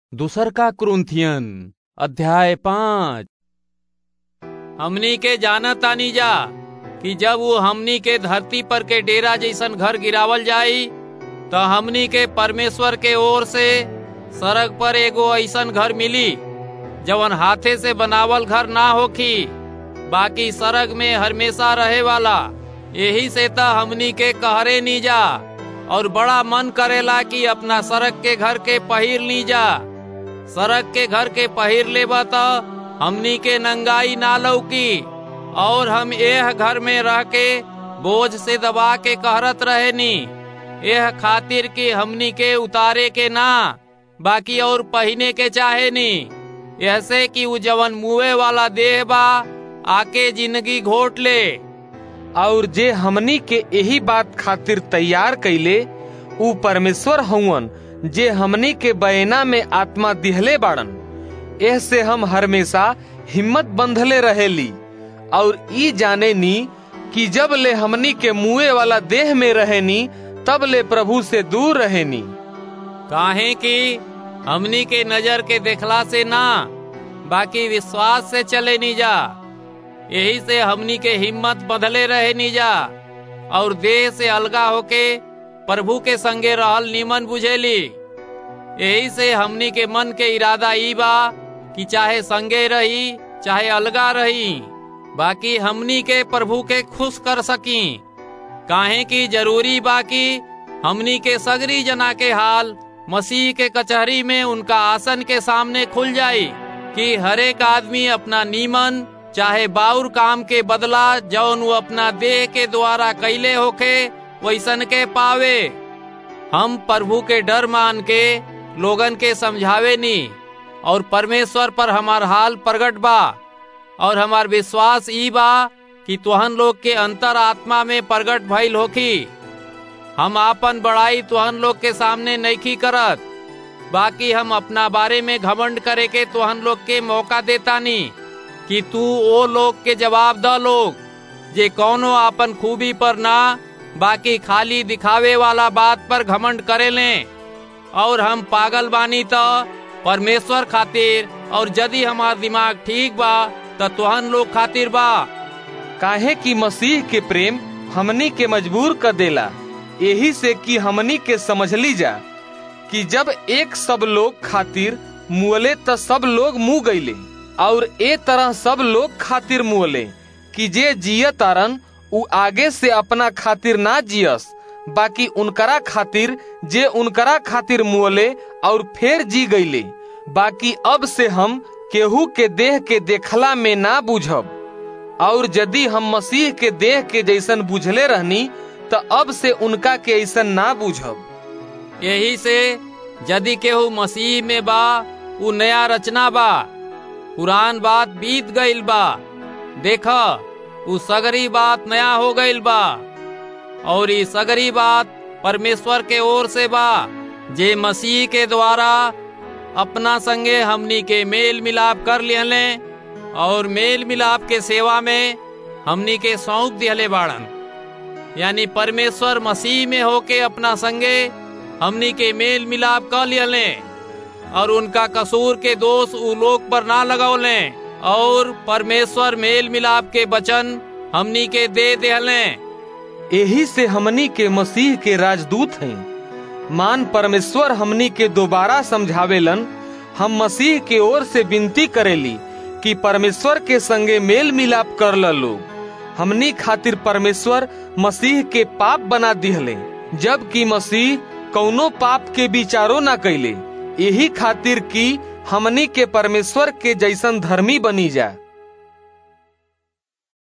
दूसर का क्रुंथियन अध्याय पाँच हमनी के जानत तानी जा कि जब वो हमनी के धरती पर के डेरा जैसन घर गिरावल जाई तो हमनी के परमेश्वर के ओर से सड़क पर एगो ऐसन घर मिली जवन हाथे से बनावल घर ना होखी बाकी सड़क में हमेशा रहे वाला यही से त हमनी के कहरे नी जा और बड़ा मन करेला कि अपना सड़क के घर के पहिर ली जा सड़क के घर के पहिर लेबा त हमनी के नंगाई ना लौकी और हम यह घर में रह के बोझ से दबा के कहरत रहे नी यह खातिर कि हमनी के उतारे के ना बाकी और पहिने के चाहे नी ऐसे कि उ जवन मुए वाला देह बा आके जिंदगी घोट ले और जे हमनी के यही बात खातिर तैयार कैले ऊ परमेश्वर हउवन जे हमनी के बयना में आत्मा दिहले बाड़न एह से हम हमेशा हिम्मत बंधले रहेली और ई जाने नी कि जब ले हमनी के मुए वाला देह में रहेनी तब ले प्रभु से दूर रहेनी काहे कि हमनी के नजर के देखला से ना बाकी विश्वास से चले नी जा यही से हमनी के हिम्मत बदले रहे नी जा और देह से अलगा होके प्रभु के संगे रहल नीमन बुझेली यही से हमनी के मन के इरादा ई बा कि चाहे संगे रही चाहे अलगा रही बाकी हमनी के प्रभु के खुश कर सकी काहे की जरूरी बाकी हमनी के सगरी जना के हाल मसीह के कचहरी में उनका आसन के सामने खुल जाई कि हरेक आदमी अपना नीमन चाहे बाउर काम के बदला जौन वो अपना देह के द्वारा कैले होके वैसन के पावे हम प्रभु के डर मान के लोगन के समझावे नी और परमेश्वर पर हमार हाल प्रगट बा और हमार विश्वास ई बा कि तुहन लोग के अंतर आत्मा में प्रगट भइल होखी हम आपन बड़ाई तुहन लोग के सामने नईखी करत बाकी हम अपना बारे में घमंड करे के तुहन लोग के मौका देता नी कि तू ओ लोग के जवाब द लोग जे कौनो आपन खूबी पर ना बाकी खाली दिखावे वाला बात पर घमंड करे ले और हम पागल बानी तो परमेश्वर खातिर और यदि हमार दिमाग ठीक बा तो तुहन लोग खातिर बा काहे कि मसीह के प्रेम हमनी के मजबूर कर देला यही से कि हमनी के समझली जा कि जब एक सब लोग खातिर मुअले त सब लोग मुँह गईले और ए तरह सब लोग खातिर मुअले कि जे जिय तारन उ आगे से अपना खातिर ना जियस बाकी उनकरा खातिर जे उनकरा खातिर मुअले और फिर जी गईले बाकी अब से हम केहू के देह के देखला में ना बुझब और यदि हम मसीह के देह के जैसन बुझले रहनी तो अब से उनका के ऐसन ना बुझब यही से यदि केहू मसीह में बा उ नया रचना बा पुरान बात बीत गईल बा देख उ सगरी बात नया हो गईल बा और ई सगरी बात परमेश्वर के ओर से बा जे मसीह के द्वारा अपना संगे हमनी के मेल मिलाप कर लिहले और मेल मिलाप के सेवा में हमनी के सौंप दिहले बाड़न यानी परमेश्वर मसीह में होके अपना संगे हमनी के मेल मिलाप कर लिहले और उनका कसूर के दोष उ लोग पर ना लगौले और परमेश्वर मेल मिलाप के वचन हमनी के दे दिहले यही से हमनी के मसीह के राजदूत हैं मान परमेश्वर हमनी के दोबारा समझावेलन हम मसीह के ओर से विनती करेली कि परमेश्वर के संगे मेल मिलाप कर लो हमनी खातिर परमेश्वर मसीह के पाप बना दिहले जबकि मसीह कौनो पाप के विचारो ना कैले यही खातिर कि हमनी के परमेश्वर के जैसन धर्मी बनी जा